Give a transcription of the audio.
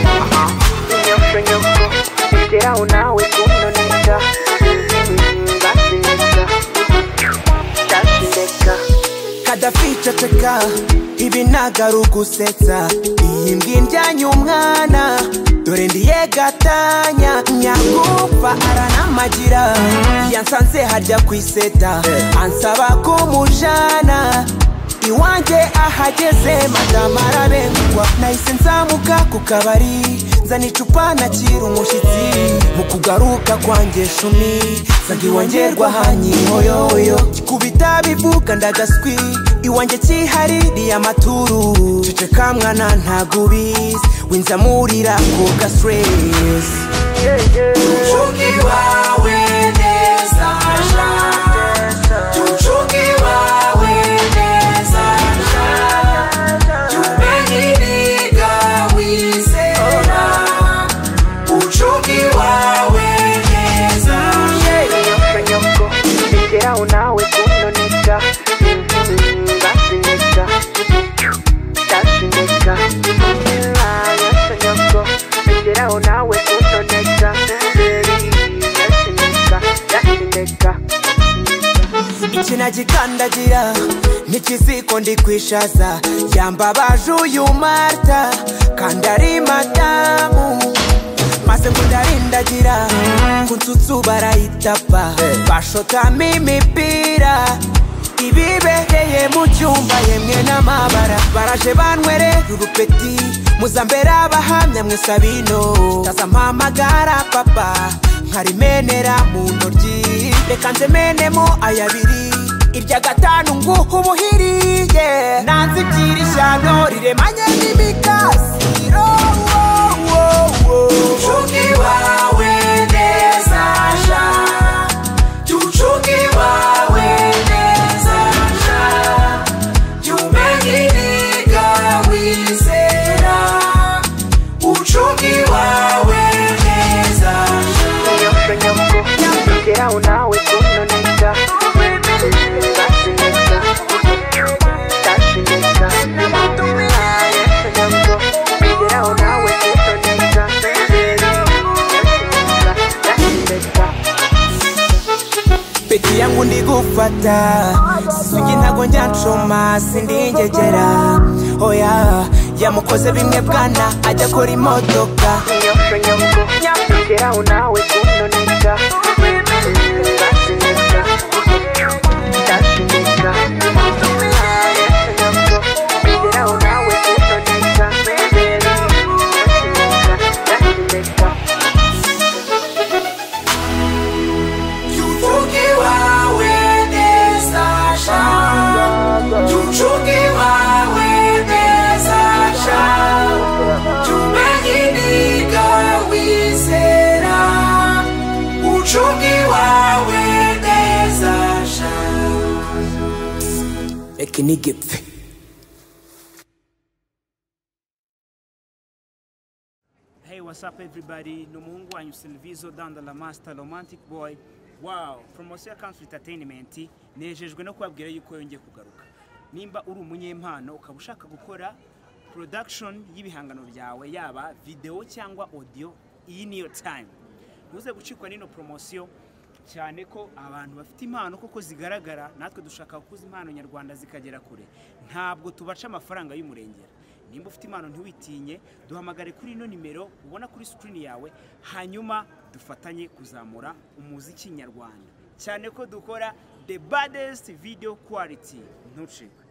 nyoko nyoko bigeraho nawe kuntoneka basinda ndasindeka kadafi ceceka ibi nagaru gusetsa iyi mbwa indyanya umwana dore ndiye gatanya nyagupfa aranamagira yansanze harya ku iseta ansaba kumujana iwanjye ahageze madamu arabengukwa nahise nzamuka ku kabari nzana icupa nakira umushyitsi mu kugaruka kwanjye shumi nsanga iwangerwa hanyihoyoyo kubita bivuga ndagaswi iwanjye kihaririye amaturu ceceka mwana ntago ubizi winzamurira ku gasiresi Mchuki wawe neza ja Mchuki wawe neza ja Tumenibiga wizera Mchuki wawe neza ja nyoko nyoko bigeraho nawe kuntoneka basinda ndasindeka nyoko nyoko bigeraho nawe kuntoneka ndasindeka ndasindeka ikina gikandagira n'ikiziko ndi kwishaza yambabaje uyu marita kandi ari madamu maze ngo ndarindagira ku nsutsu barayitapa bashotamo imipira ibibereye mu cyumba yemwe n'amabara baraje banywere urupeti muzambera abahamya mwe sabino ndaza mpamagara papa nkarimenera mu ntoryi reka nzemenemo ayabiri irya gatanu nguha ubuhiriye nanze ibyiri ishyano riremanye n'imikasiro Mchuki wawe neza ja Mchuki wawe neza ja Tumenibiga wizera Mchuki wawe neza ja nyoko nyoko bigeraho nawe kuntoneka basinda ndasindeka nyoko nyoko bigeraho nawe kuntoneka ndasinda ndasindeka peti yangu ndigufata sugi ntago nyancoma sindingegera oya yamukoze bimwe bwana ajya akora imodoka nyoko nyoko bigeraho nawe kuntoneka basinda ndasindeka nyoko nyoko bigeraho nawe kuntoneka ndasinda ndasindeka Mchuki wawe neza ja Mchuki wawe neza ja Tumenibiga wizera Mchuki wawe neza ja reka nigipfe Hey, what's up everybody? Ni umuhungu wanyu Silvizo Danda La Master Romantic Boy. Wow, promosiyo ya Country Entertainment nejejwe no kubabwira yuko yongeye kugaruka. Nimba uri umunyempano ukaba ushaka gukora production y'ibihangano byawe yaba video cyangwa audio, iyi niyo time. Ntuze gucikwa n'ino promosiyo cyane ko abantu bafite impano koko zigaragara natwe dushaka gukuza impano nyarwanda zikagera kure ntabwo tubaca amafaranga y'umurengera nimba ufite impano ntiwitinye duhamagare kuri ino nimero ubona kuri sikirini yawe hanyuma dufatanye kuzamura umuziki nyarwanda cyane ko dukora the baddest video quality ntucikwe